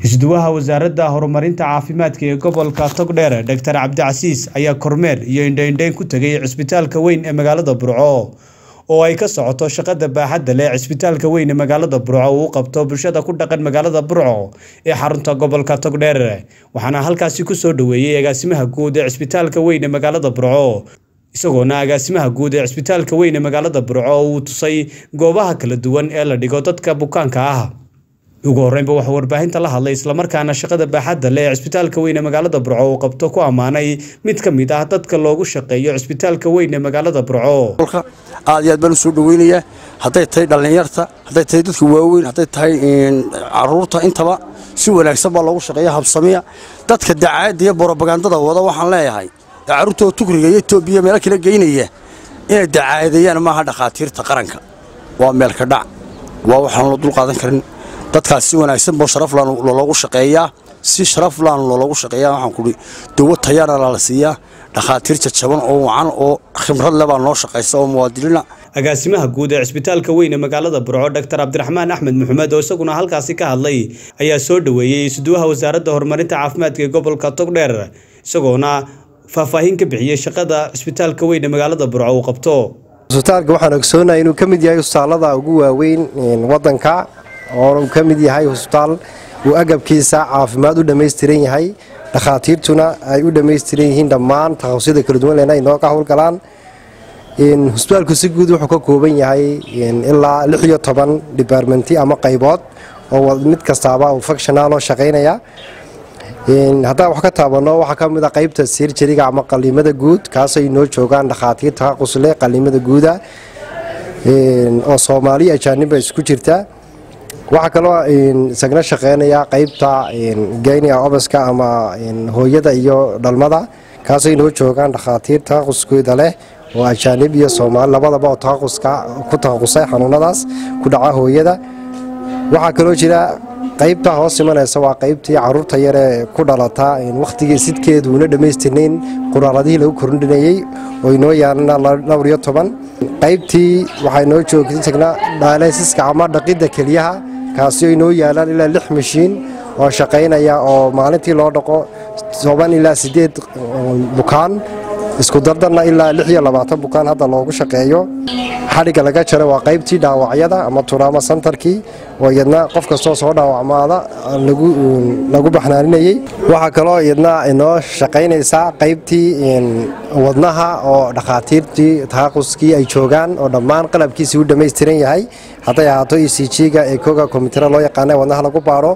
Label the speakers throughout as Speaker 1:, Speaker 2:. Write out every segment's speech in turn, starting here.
Speaker 1: isduwaha wasaaradda horumarinta caafimaadka ee gobolka togdheer doctor cabdicasiis ayaa kormeer iyo indhaindhayn ku tegay cisbitaalka weyn ee magaalada burco oo ay ka socoto shaqada baaxadda leh cisbitaalka weyn ee magaalada burco uu qabto bulshada ku dhaqan magaalada burco ee xarunta gobolka togdheer waxaana halkaasi kusoo dhaweeyey agaasimaha guud ee cisbitaalka weyn ee magaalada burco isagoona agaasimaha guud ee cisbitaalka weyn ee magaalada burco uu tusay goobaha kala duwan ee la dhigo dadka bukaanka ah ugu horreynba waxaa warbaahinta la hadlay islamarkaana shaqada baaxadda leh ee cisbitaalka weyn ee magaalada burco uu qabto ku ammaanay mid ka mid ah dadka loogu shaqeeyo cisbitaalka weyn ee magaalada burco
Speaker 2: aad iyo aad baan u soo dhaweynayaa hadday tahay dhallinyarta hadday tahay dadka waaweyn hadday tahay caruurta intaba si wanaagsan baa loogu shaqeeya habsamiya dadka dacaadda iyo borobagandada wada waxaan leeyahay ee carruurtoo tugriga iyo etoobiya meelo kala geynaya inay dacaadeeyaan maaha dhakhaatiirta qaranka waa meelka dhac waa waxaan la dulqaadan karin dadkaas si wanaagsan boo sharaflaan loogu shaqeeyaa si sharaflaan loogu shaqeeyaa waxaan kuhi dawo tayana la siiyaa dhakhaatiir jajaban oo wacan oo khibrad le baa noo shaqaysa oo muwaadiniina
Speaker 1: agaasimaha guud ee cisbitaalka weyn ee magaalada burco doctor cabdiraxmaan axmed maxamed oo isaguna halkaasi ka hadlay ayaa soo dhaweeyey isduwaha wasaaradda horumarinta caafimaadka ee gobolka togdheer isagoona faahfaahin ka bixiyey shaqada cisbitaalka weyn ee magaalada burco uu qabto
Speaker 3: cisbitaalka waxaan ogsoonahay inuu ka mid yahay husbitaallada ugu waaweyn wadanka oo uu ka mid yahay husbitaal uu agabkiisa caafimaad u dhammaystiran yahay dhakhaatiirtuna ay u dhammaystiran yihiin dhammaan takhasusyada kala duwan lena inoo ka howlgalaan husbitaalku si guud wuxuu ka kooban yahay ilaa lix iyo toban dibaarmenti ama qaybood oo mid kastaaba uu functionaaloo shaqaynaya haddaan wax ka taabanno waxaa ka mid a qaybta sirjariga ama qaliimada guud kaasay noo joogaan dhakhaatiir takhaqusleh qaliimada guuda oo soomaaliya ajaaniba isku jirta waxaa kaloo isagna shaqeynaya qaybta geynia obaska ama hooyada iyo dhalmada kaasay noo joogaan dhakhaatiir takhaquskooda leh oo ajaanib iyo soomaali labadaba oo takhaquska ku takhaqusay xanuunadaas ku dhaca hooyada waxaa kaloo jira qaybta hoos imanaysa waa qaybtii caruurta yaree ku dhalata wakhtigii sidkeedu una dhammaystirnayn quraaradihii lagu korndhinayey oo inoo yaalana dhowr iyo toban qaybtii waxay noo joogtagna dhaaleysiska ama dhaqidda keliyaha kaasi oo inoo yaalaan ilaa lix mashiin oo shaqaynaya oo maalintii loo dhaqo toban ilaa siddeed bukaan isku dardarna ilaa lix iyo labaatan bukaan hadda loogu shaqeeyo xadhigga laga jaro waa qaybtii dhaawacyada ama turaama santarkii oo iyadna qof kastoo soo dhaawacmaada lagu baxnaaninayey waxaa kaloo iyadna inoo shaqaynaysaa qaybtii wadnaha oo dhakhaatiirtii takhaquskii ay joogaan oo dhammaan qalabkiisii u dhammaystiran yahay hadday ahaato e c g-ga ee koga kombitara loo yaqaana wadnaha lagu baaro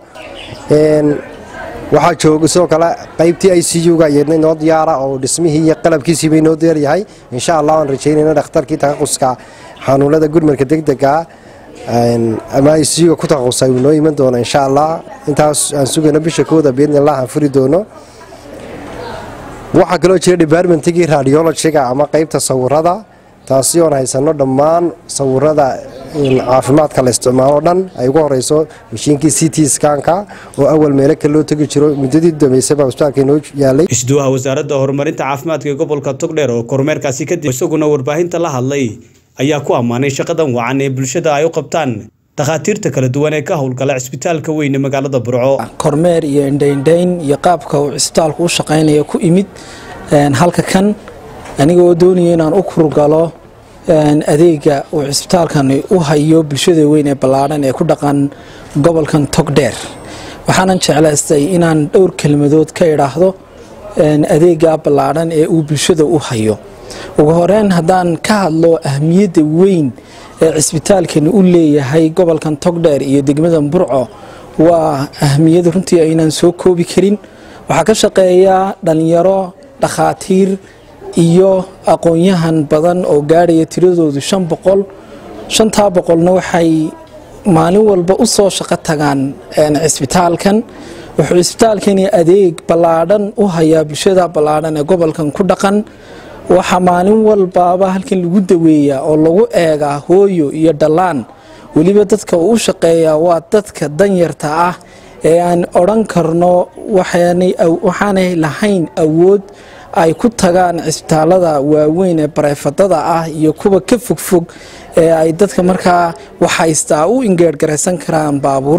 Speaker 3: waxaa jooga sidoo kale qaybtii i c u-ga iyadna inoo diyaara oo dhismihii iyo qalabkiisiiba inoo diyaaryahay insha allah aan rajaynayna dhakhtarkii takhaquska xanuunada gurmarka degdega ama i c u-ga ku takhaqusay uu noo iman doono insha allah intaas aan sugayno bisha kooda biidni allah aan furi doono waxaa kaloo jira departmentigii radiologiga ama qaybta sawirada taasi oon haysano dhammaan sawirada caafimaadka la isticmaalo dhan ay ugu horeyso mashiinkii c t skanka oo awal meelo kale loo tegi jiro muddadii dambeysaba hosbitaalka inoo yaalay
Speaker 1: isduwaha wasaaradda horumarinta caafimaadka ee gobolka togdheer oo kormeerkaasi kadib isaguna warbaahinta la hadlay ayaa ku ammaanay shaqadan wacan ee bulshada ay u qabtaan dhakhaatiirta kala duwan ee ka howlgala cisbitaalka weyn ee magaalada burco
Speaker 4: kormeer iyo indhaindhayn iyo qaabka uu cisbitaalku u shaqaynaya ku imid halka kan aniga oo doonaya inaan u kurgalo adeega uu cisbitaalkani u hayo bulshada weyn ee ballaadhan ee ku dhaqan gobolkan togdheer waxaanan jeclaystay inaan dhowr kelmadood ka idhaahdo adeega ballaadhan ee uu bulshada u hayo ugu horeyn haddaan ka hadlo ahmiyadda weyn ee cisbitaalkani u leeyahay gobolkan togdheer iyo degmada burco waa ahmiyad runtii aynaan soo koobi karin waxaa ka shaqeeya dhalinyaro dhakhaatiir iyo aqoon-yahan badan oo gaadhaya tiradoodu shan boqol shantaa boqolna waxay maalin walba u soo shaqo tagaan cisbitaalkan wuxuu cisbitaalkani adeeg ballaadhan u hayaa bulshada ballaadhan ee gobolkan ku dhaqan waxaa maalin walbaaba halkan lagu daweeyaa oo lagu eegaa hooyo iyo dhallaan weliba dadka uu u shaqeeyaa waa dadka danyarta ah ee aan odhan karno waxaanay lahayn awood ay ku tagaan cisbitaalada waaweyn ee bareefadada ah iyo kuwa ka fogfog ee ay dadka markaa waxhaystaa u ingeergaraysan karaan baabuur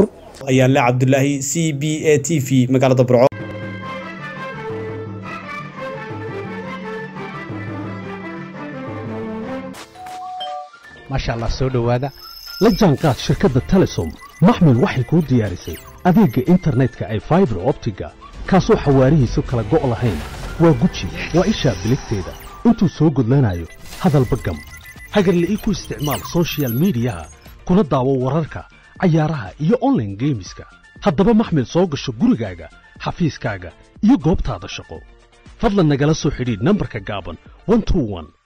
Speaker 1: ayaa le cabdulaahi c b a t v magaalada burco
Speaker 5: maasha allah soo dhowaada la jaanqaad shirkadda telesom maxmil waxay kuu diyaarisay adeegga internetka ay faibar optiga kaasoo xawaarihiisu kala go' lahayn waa guji waa ishaa biligteeda intuu soo gudlanayo hadalba gam hagarla'ii ku isticmaal sochial midiyaha kuna daawo wararka cayaaraha iyo onlaine geemiska haddaba maxmil soo gasho gurigaaga xafiiskaaga iyo goobtaada shaqo fadlan nagala soo xidhiidh nambarka gaaban